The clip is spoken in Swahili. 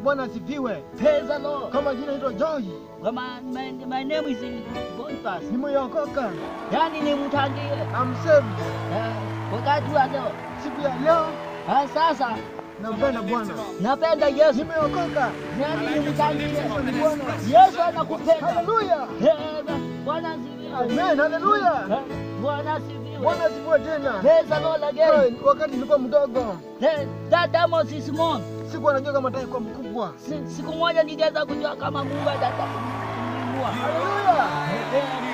Bwana asifiwe. Praise the Lord. Kama jina naitwa Joy, Well, my, my, my name is Boniface. nimeokoka. Yaani ni mtangie. I'm saved. Eh, wakati wa leo. Siku ya leo Ah, sasa nampenda Bwana. napenda Yesu. Nimeokoka. Yaani ni mtangie. Ni Bwana. Yesu anakupenda. Haleluya. Eh, Bwana asifiwe. Amen. Haleluya. Eh, Bwana asifiwe. Bwana asifiwe tena. Praise the Lord again. Eh, Wakati nilikuwa mdogo Eh, That diamond is small. sikuwa najua kama atakuwa mkubwa. Si- Siku moja ningeweza kujua kama Mungu ataka kumwinua. Haleluya. Eh,